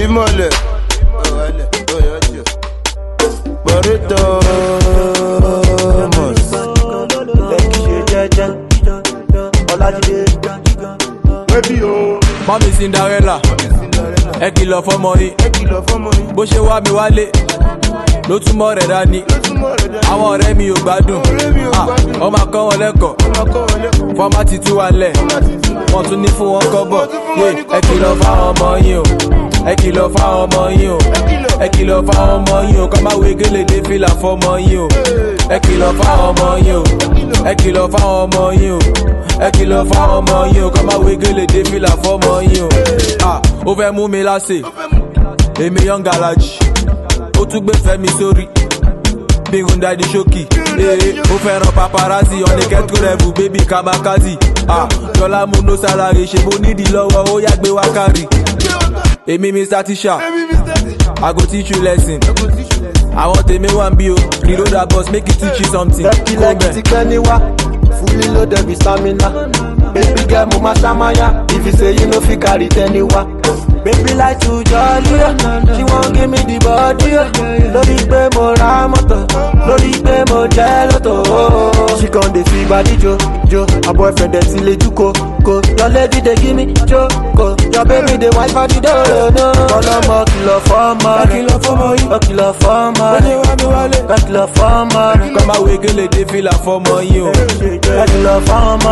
ìmọ̀lẹ̀ ọ̀wálẹ̀ ọ̀yọ́jọ́ pọ̀rẹ́tọ̀ mọ̀s. lẹ́kì ṣe jẹ́jẹ́ ọlájídé wébí o. mọ́mí cinderella ẹ kìlọ̀ fọmọ yìí ẹ kìlọ̀ fọ́mọ yín bó ṣe wá mi wálé ló túmọ̀ rẹ̀ dání lójúmọ́ rẹ̀ dá. àwọn ọ̀rẹ́ mi ò gbádùn ọ̀rẹ́ mi ò Ah, gbádùn. ọmọ akọ́ wọn lẹ́kọ̀ọ́ ọmọ kọ́ wọn lẹ́kọ̀ọ́. fọ́mátì tú wa lẹ̀ wọ́n tún ní fún wọn kọ́bọ̀ yé ẹ kìlọ̀ fáwọn ọmọ yín o ẹ kìlọ̀ fáwọn ọmọ yín o ẹ kìlọ̀ fáwọn ọmọ yín o kọ́ máa wé gélé dé fìlà fọmọ yín o ẹ kìlọ̀ fáwọn ọmọ yín o ẹ kìlọ̀ fáwọn ọmọ yín o ẹ kìlọ̀ fáwọn ọmọ yín o kọ́ máa wé gélé dé fìlà fọmọ yín o Ah, ó fẹ́ mú mi láṣẹ èmi yan garaji ó tún gbé fẹ́mi sórí bígun dadi ṣókì ee ó fẹ́ràn paparazzi ọ̀nìkẹ́tù rẹ̀bù bébì kamakazi ah jọlá múnú sálárì ṣe mo nídìí lọ́wọ́ ó yá gbé wákàrí èmi mr tisha i go teach you lesson àwọn tèmi wà ń bí o reload boss make it teach you something lẹ́kì kó lẹ́kì ti mẹ́ pẹ́ níwá fully loaded with stamina baby girl mo ma ṣamaya if you say you no fit carry tẹ́ni wá. baby like to jolly o she wan give me the body o lórí pé mo ra mọ́tò lórí pé mo jẹ́ lọ́tò o. she con dey fi body jo jo her boyfriend dey ti lejú ko ko your lady dey give me jo ko your baby dey wipe body do no. ọlọmọ kìlọ̀ fọ́mọ rẹ̀ kìlọ̀ fọ́mọ yìí ó kìlọ̀ fọ́mọ rẹ̀ ó kìlọ̀ fọ́mọ rẹ̀. kọ́ máa wé gélé dé fìlà fọmọ yín o ẹ kìlọ̀ fáwọn ọmọ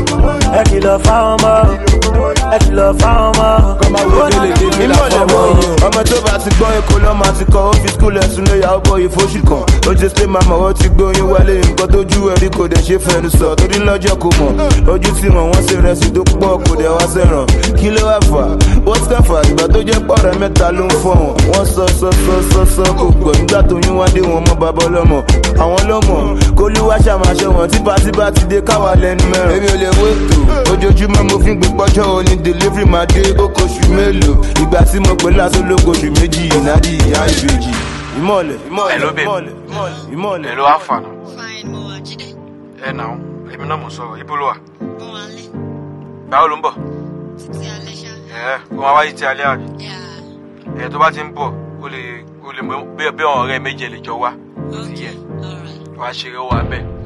ẹ kìlọ̀ fáwọn ọmọ ẹ kìlọ̀ fáwọn ọmọ. kọ́ máa wé gélé dé fìlà ìmọ̀lẹ̀ fọmọ mọ́ yín o. ọmọ tó bá ti gbọ́ èkó lọ́mọ àti kọ́ ó fi skul ẹ̀sùn lé yàwó bọ̀ ìfóṣù kan ó jẹ́ pé màmá ó ti gbóyún wálé nǹkan tó jú ẹ̀rí kò dẹ̀ ṣe fẹ́nu sọ torí lọ́jọ́ kò mọ̀ ojú tí wọ́n wọ́n ṣe rẹsì tó pọ̀ kò dẹ̀ wá sẹ́ràn kí ló wá fà wọ́n ti kàfà ìgbà tó jẹ́ pọ̀rẹ́ mẹ́ta ló ń fọ̀ wọ́n wọ́n sọ sọ sọ sọ sọ kò gbọ́ nígbà tó yún wá dé wọn mọ́ bàbá ọlọ́mọ àwọn lọ́mọ kólúwá ṣàmáṣe wọn típátípá ti dé káwa lẹ́nu mẹ́rin èmi ò lè wéètò ojoojúmọ́ mo fi ń gbé pọ́jọ́ òní delivery máa dé ó kóṣù mélòó ìgbà tí mo pè lásán ló kóṣù méjì ìnádì ìyá ìbejì ìmọ̀lẹ̀ ìmọ̀lẹ̀ Hello, babe. ìmọ̀lẹ̀ ìmọ̀lẹ̀ Hello, Alpha. Fine, mo wà jíde. Ẹ nà ó, èmi náà mò ń sọ̀rọ̀, ibo ló wà? Mo wà lé. Báwo ló ń bọ̀? Títí alẹ́ ṣá. Ẹ kó máa wáyé ti alẹ́ àbí? Yà. Ẹ tó bá ti ń bọ̀, o lè o lè mọ bí bí àwọn ọ̀rẹ́ méje lè jọ wá. Ó ti yẹ, Alright. wàá ṣeré wà bẹ́ẹ̀.